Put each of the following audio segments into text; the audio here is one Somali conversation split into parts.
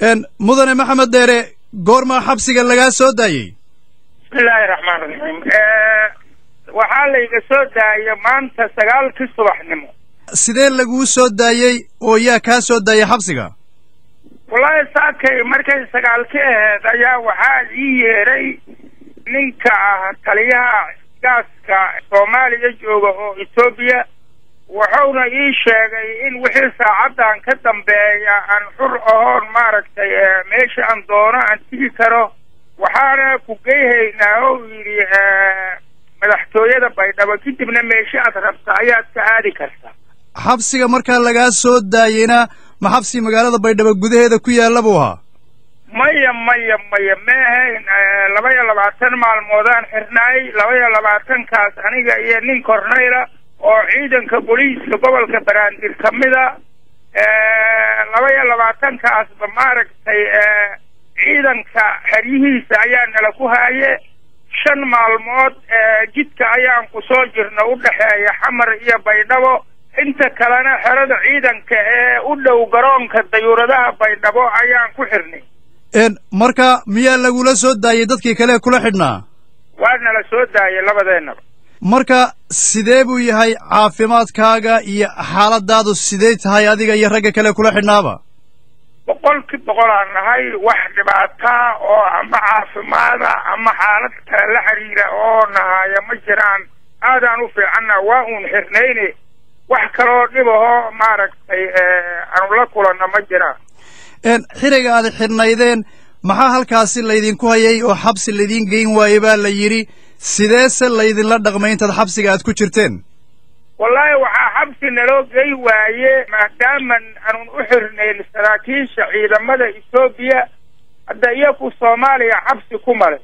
mudane maxamed dheere goormaa xabsiga lagaa soo daayey bismillaahi raxmaan raxiim waxaa layga soo daayay maanta sagaalkii subaxnimo sidee laguu soo daayey oo yaa kaa soo daayay xabsiga wallaahi saakay markay sagaalki ahayd ayaa waxaa ii yeedhay ninka ah taliyaha gaaska soomaaliya jooga oo etoobiya wuxuuna ii sheegay in wixii saacaddan ka dambeeya aan xur ahoon maaragtay meesha aan doono aan tigi karo waxaana ku geyhaynaa oo yidhi madaxtooyada baydhabo kadibna meesha aad rabta ayaad ka aadi kartaa xabsiga markaa lagaa soo daayeyna ma xabsi magaalada baydhabo gudaheeda ku yaalla buu ahaa maya maya maya ma ahayn laba iyo labaatan maalmoodaan xirnaay laba iyo labaatankaas aniga iyo nin kornayla oo ciidanka booliiska gobolka baraandir ka mida laba iyo labaatankaasba maaragtay ciidanka xeryihiisa ayaa nala ku haaye shan maalmood jidka ayaan ku soo jirna u dhexeeya xamar iyo baydhabo inta kalena xerada ciidanka ee u dhow garoonka dayuuradaha baydhabo ayaan ku xirnay marka miyaa lagula soo daayey dadkii kale kula xidhnaa waa nala soo daayay labadeennaba marka sidee buu yahay caafimaadkaaga iyo xaaladaadu sidee tahay adiga iyo ragga kale kula xidhnaaba boqolkii boqolaan nahay wax dhibaataa oo ama caafimaada ama xaalad kale la xiriira oo nahaya ma jiraan aadaan u fiicanna waa uun xirnayne wax kaloo dhibahoo maaragtay aanu la kulanna ma jiraan xiriga aad xidhnaydeen maxaa halkaasi laydinku hayay oo xabsi laydiin geyn waayey baa la yidhi sideese laydinla dhaqmay intaad xabsiga aad ku jirteen wallaahi waxaa xabsi naloo gey waaye maadaaman aanun u xirnayn saraakiisha ciidamada etoobiya hadda iyaku soomaaliya xabsi ku malay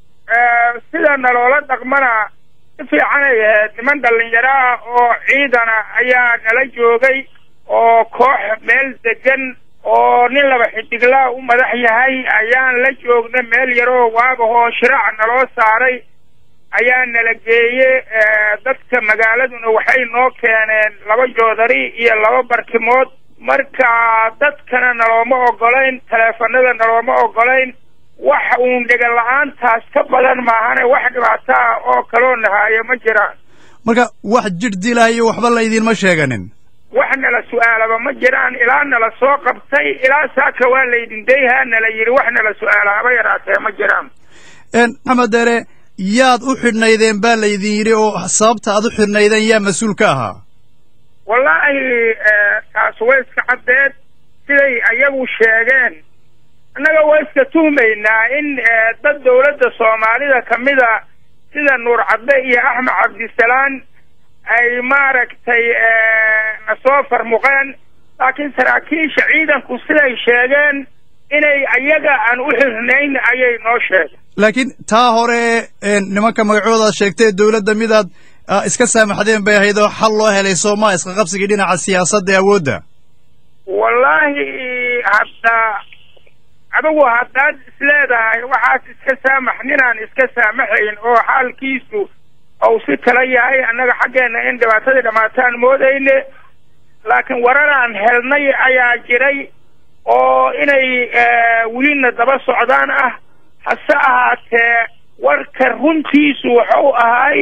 sida naloola dhaqmana si fiicanay ahayd niman dhallinyaro ah oo ciidana ayaa nala joogay oo koox meel degan oo nin laba xidiglaa u madax yahay ayaan la joogna meel yaroo waabahoo shiraac naloo saaray ayaa nala geeye dadka magaaladuna waxay noo keeneen laba joodari iyo laba barkimood marka dadkana nalooma ogolayn taleefanada nalooma ogolayn wax uun dhegan la-aantaas ka badan maahane wax dhibaato ah oo kaloo nahaayo ma jiraan marka wax jidh dilahayo waxba laydinma sheeganin wax nala su-aalaba ma jiraan ilaa nala soo qabtay ilaa saaka waa laydin dayhaa nala yidhi wax nala su-aala haba yaraatee ma jiraan maxamed deere yaad u xidhnaydeen baa laydin yidhi oo sababta aad u xidhnaydeen yaa mas-uul ka ahaa wallaahi taas way iska caddeed siday ayagu sheegeen annaga waa iska tuhmaynaa in dad dawladda soomaalida ka mida sida nuur cadde iyo axmed cabdisalaan ay maaragtay na soo farmuqeen laakiin saraakiisha ciidanku siday sheegeen inay ayaga aan u xirnayn ayay noo sheegeen laakiin taa hore nimanka magacoodaad sheegtay dawladda midaad iska saamaxdeen bay ahayd oo xal loo helay sooma iska qabsigii dhinaca siyaasadda ee awoodda wallaahi hadda adigu haddaad isleedahay waxaas iska saamax ninaan iska saamaxayn oo xaalkiisu ou si kala yahay annaga xaggeenna in dhibaatadii dhammaataan moodayne laakiin wararaan helnay ayaa jiray oo inay welina daba socdaan ah hase ahaatee warka runtiisu wuxuu ahay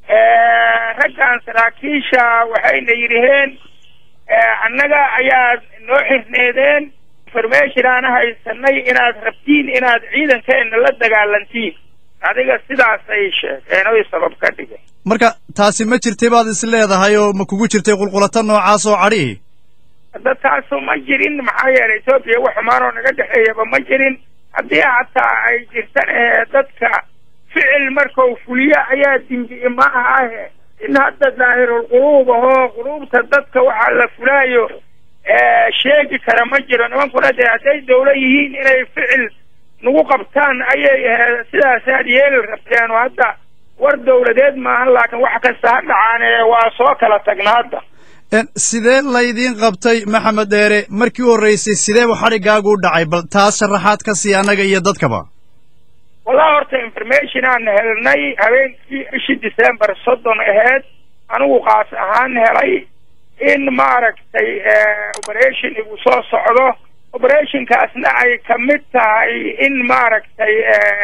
raggan saraakiisha waxayna yidhaheen annaga ayaad noo xirneedeen information aan haysanay inaad rabtiin inaad ciidankeenna la dagaalantiin adiga sidaasay sheegeen oy sabab ka dhigeen marka taasi ma jirtay baad is leedahay oo ma kugu jirtay qulqulata noocaas oo cadhihi hadda taasu ma jirin maxaa yeelay etoobiya wax xumaanoo naga dhexeeyaba ma jirin haddii hataa ay jirtan ee dadka ficil markau fuliyo ayaa dimbi maaha ahe in hadda daahirul quluub ahoo quluubta dadka waxaa la fulaayo sheegi kara ma jiro nimankuna dee hadday dawla yihiin inay ficil nagu qabtaan ayay sidaasaad yeeli rabteen oo hadda war dawladeed maahan laakiin wax kasta ha dhacaane waa soo kala tagna hadda sidee laydiin qabtay maxamed dheere markii u horreysay sideeba xadhiggaagu u dhacay bal taas sharaxaad ka sii annaga iyo dadkaba wallahi horta information aan helnay habeenkii bishii december soddon aheyd anigu qaas ahaan helay in maaragtay operation igu soo socdo operationkaasna ay ka mid tahay in maaragtay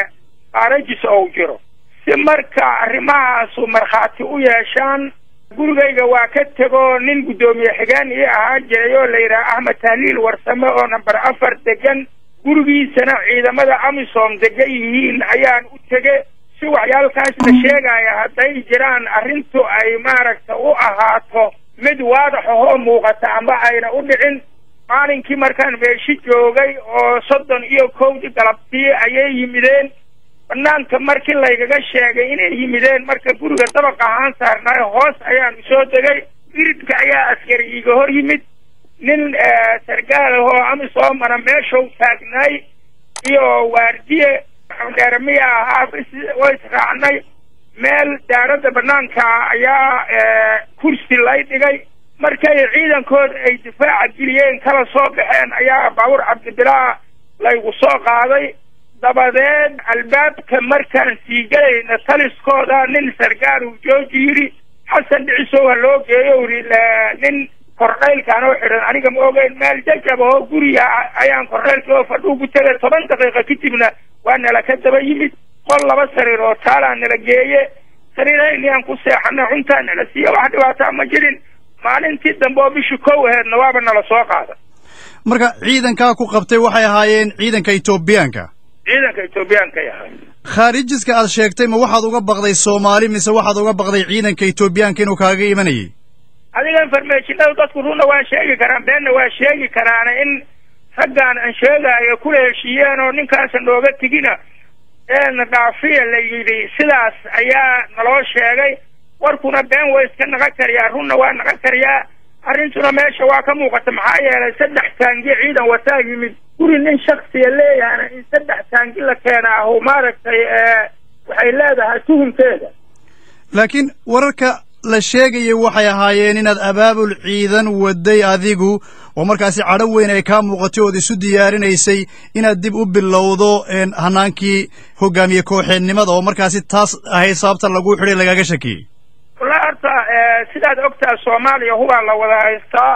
qaarajis ou jiro si marka arrimahaasu markhaati u yeeshaan gurigayga waa ka tego nin guddoomiye xigeen ii ahaa jiray oo la yidhaha axmed tahliil warsame oo number afar degan gurigiisana ciidamada amisom degan yihiin ayaan u tege si waxyaalkaas la sheegaya hadday jiraan arrintu ay maaragta u ahaato mid waadax ahoo muuqata amba ayna u dhicin maalinkii markaan meeshi joogay oo soddon iyo kowdii galabtii ayay yimideen banaanka markii laygaga sheegay inay yimideen marka guriga dabaq ahaan saarnaayo hoos ayaan usoo degay iridka ayaa askari iiga hor yimid nin sargaal ahoo amisoomana meeshau taagnaay iyo waardiye dheere miya ahaa way israacnay meel daaradda banaanka ayaa kursi lay dhigay markay ciidankood ay difaaca geliyeen kala soo baxeen ayaa baabuur cabdibilaa laygu soo qaaday dabadeed albaabka markaan sii gelayna taliskooda nin sargaal uu jooji yidhi xasan dhicisow ha loo geeyo yidhi nin korneylkaan oo xidhan aniga ma ogeyn meel jajab ahoo guriga ayaan korneylkii oo fadhuu ku tegay toban daqiiqa kadibna waa nala ka daba yimid qol laba sariir oo taalaa nala geeye sariirayniaan ku seexana cuntaa nala siiya wax dhibaataa ma jirin maalintii dambe oo bishii kow aheedna waaba nala soo qaada marka ciidankaa ku qabtay waxay ahaayeen ciidanka etoobiyaanka ciidanka etoobiyaanka yahay khaarijiska aad sheegtay ma waxaad uga baqday soomaali mise waxaad uga baqday ciidanka etoobiyaanka inuu kaaga imanayay adiga informationada dadku runna waa sheegi karaan beenna waa sheegi karaana in raggaan aan sheegaayo kula heshiiyeen oo ninkaasa nooga tegina eena dhaafiya la yidhi sidaas ayaa naloo sheegay warkuna been waa iska naqan kariyaa runna waa naqan kariyaa arrintuna meesha waa ka muuqata maxaa yeelay saddex taangi ciidan wataa yimid guri nin shaksiya leeyahana in saddex taangi la keenaahu maaragtay waxay leedahay tuhunkeeda laakiin wararka la sheegaya waxay ahaayeen inaad abaabul ciidan waday adigu oo markaasi cadho weyn ay kaa muuqatay ood isu diyaarinaysay inaad dib u bilowdo hanaankii hogaamiye kooxeednimada oo markaasi taas ahayd sababta lagu xidhay lagaaga shakiyey wallahi horta sidaad ogtaa soomaaliya hubaa la wada haystaa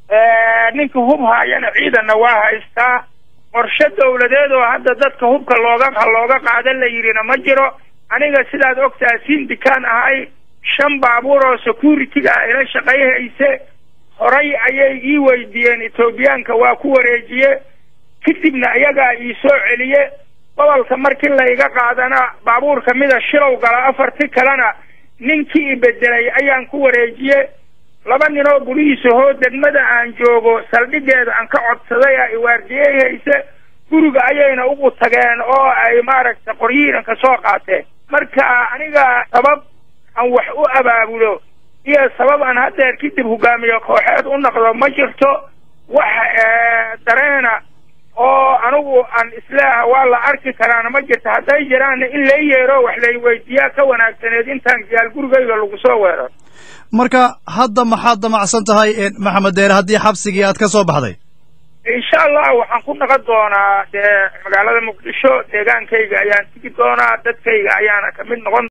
ninka hub haayana ciidanna waa haystaa qorshe dawladeed oo hadda dadka hubka looga looga qaada la yidhina ma jiro aniga sidaad ogtaa sindikaan ahay shan baabuur oo security-ga ila shaqayhayse horay ayay ii weydiiyeen etoobiyaanka waa ku wareejiye kadibna iyagaa ii soo celiye gobolka markii layga qaadana baabuur kamida shilow gala afarti kalena ninkii i bedelay ayaan ku wareejiye laba nin oo gulihiisa hoo degmada aan joogo saldhigeeda aan ka codsaday a iwaardiyey hayse guriga ayayna ugu tageen oo ay maaragtay qoryiiranka soo qaateen marka aniga sabab aan wax u abaabulo iyo sabab aan haddeer kadib hogaamiye kooxeed u noqdo ma jirto wax dareena oo anigu aan isleeha waa la arki karaana ma jirto hadday jiraanna in lay yeero wax lay weydiiyaa ka wanaagsaneed intaan gaal gurigayga lagu soo weero marka hadda maxaad damacsan tahay maxamed deere haddii xabsigii aad ka soo baxday insha allah waxaan ku naqon doonaa dee magaalada muqdisho deegaankayga ayaan tigi doonaa dadkayga ayaana kamid noqon